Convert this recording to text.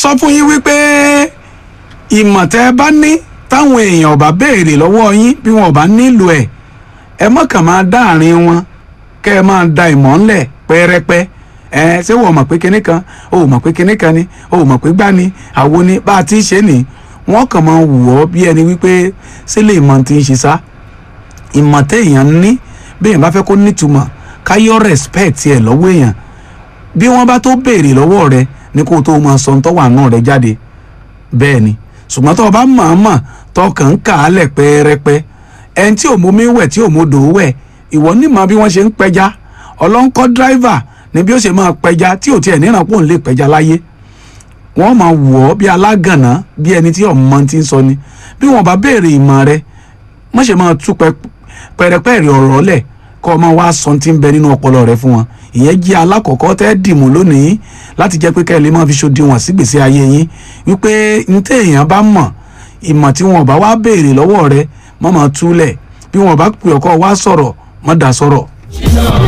sọ fún yín wípé ìmọ̀ tẹ́ ẹ bá ní táwọn èèyàn ò bá béèrè lọ́wọ́ yín bí wọn ò bá nílò ẹ̀ ẹ mọ̀kàn máa dá àárín wọn kẹ́ ẹ máa da ìmọ̀ ńlẹ̀ pẹ́rẹ́pẹ́ ẹ ṣé wọ́n mọ̀ pé kinní kan o ò mọ̀ pé kinní kan ni o ò mọ̀ pé gbá ni àwo ni bá a ti ṣe nì wọ́n kàn máa wù ọ́ bí ẹni wípé sílẹ̀ ìmọ̀ ti ń ṣe sá ìmọ̀ téèyàn ní béèyàn bá fẹ́ kó nítumọ̀ káyọ̀ respect ẹ̀ lọ́wọ́ èèyàn bí wọ́n bá tó béèrè lọ́wọ́ rẹ ní kó o tó máa sọ tó wà náà rẹ jáde bẹ́ẹ̀ ni ṣùgbọ́n tó o bá mọ̀ọ́mọ̀ tó kàn ń kà á lẹ̀ pẹ́ẹ́rẹ́pẹ́ ẹni tí ò mú mi wẹ̀ tí ò mú dòó wẹ̀ ìwọ nímọ̀ bí wọ́n ṣe ń pẹja ọlọ́nkọ́ dráìvà ni bí ó ṣe máa pẹja tí ò tiẹ̀ níran pò ń lè pẹja láyé wọ́n máa wọ̀ ọ́ bí alágànná bí ẹni tí ọmọ ti ń sọ ni bí wọ́n bá béèrè ìmọ̀ rẹ má ṣe máa tú pẹrẹpẹrẹ ọ̀rọ̀ lẹ̀ kọ́ ọ máa wá sọ tí ń bẹ nínú ọpọlọ rẹ fún wọn ìyẹn jẹ́ alákọ̀ọ́kọ́ tẹ́ dìmú lónìí láti jẹ́ pé kẹ́ ẹ lè máa fi ṣòdiwọ̀n sígbèsè ayé yín wípé ní téèyàn bá mọ̀ ìmọ̀ tí wọn bá wá béèrè lọ́wọ́ rẹ má máa túlẹ̀ bí wọn bá pè ọkọ wá sọ̀rọ̀ má dá sọ̀rọ̀.